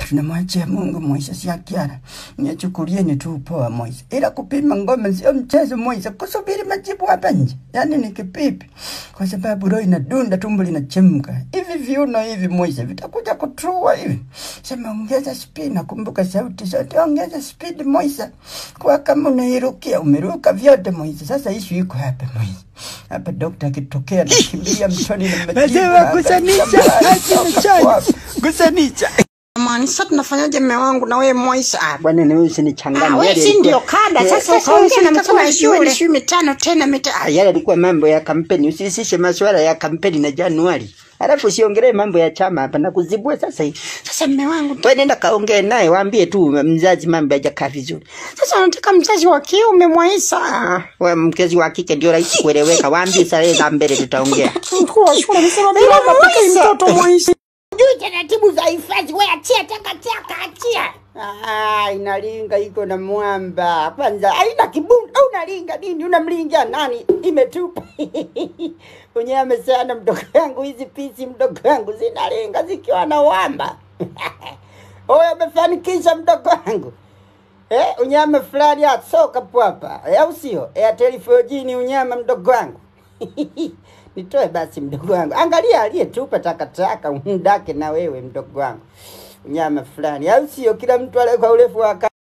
tunamwachia Mungu Moise, si akiara nichukulieni tu poa Moise, ila kupima ngoma sio mchezo Moise, kusubiri majibu hapa nje yani ni kipipi, kwa sababu roho inadunda, tumbo linachemka hivi, viuno hivi Moise vitakuja kutua hivi. Sema ongeza speed, nakumbuka sauti zote, ongeza speed Moise, kwa kama unairukia umeruka vyote Moise. Sasa ishu iko hapa Moise, hapa dokta akitokea nakimbilia mtoni na majibu Nasema hapa, gusanisha, kama achana hapo chani. hapo. Gusanisha. Jamani, sasa tunafanyaje mme wangu na wewe Moisa? Ah, Bwana ni wewe usinichanganye. Ah, wewe Yale si yalikuwa- ndio kada Eh, sasa sasa ukaongea na usitaka mkuu wa kujua shule ni- sijui mitano tena mita Ah, yale yalikuwa mambo ya kampeni, usihusishe masuala ya kampeni na Januari. Alafu usiongelee mambo ya chama hapa na kuzibua sasa hivi. sasa mme wangu Wewe nenda kaongee naye, waambie tu mzazi mambo hajakaa vizuri. sasa unataka mzazi wa kiume Moisa? Ah, wewe mkezi wa kike ndio rahisi kueleweka. Waambie sare za mbele tutaongea. Mkuu wa shule amesema bila mapokei mtoto Moisa. Jui taratibu za hifadhi, we achia takataka, achia. Ah, inalinga iko na mwamba kwanza, haina kibunda. Unalinga nini? Unamlingia nani? Imetupa mwenyewe amesema mdogo yangu, hizi pisi mdogo yangu zinalenga zikiwa na wamba. Oya, umefanikisha mdogo wangu eh, unyama fulani ya soka pwapa eh, au sio? Airtel 4G ni unyama mdogo wangu nitoe basi mdogo wangu, angalia aliyetupa takataka umdake na wewe mdogo wangu, unyama fulani, au sio? Kila mtu ale kwa urefu wa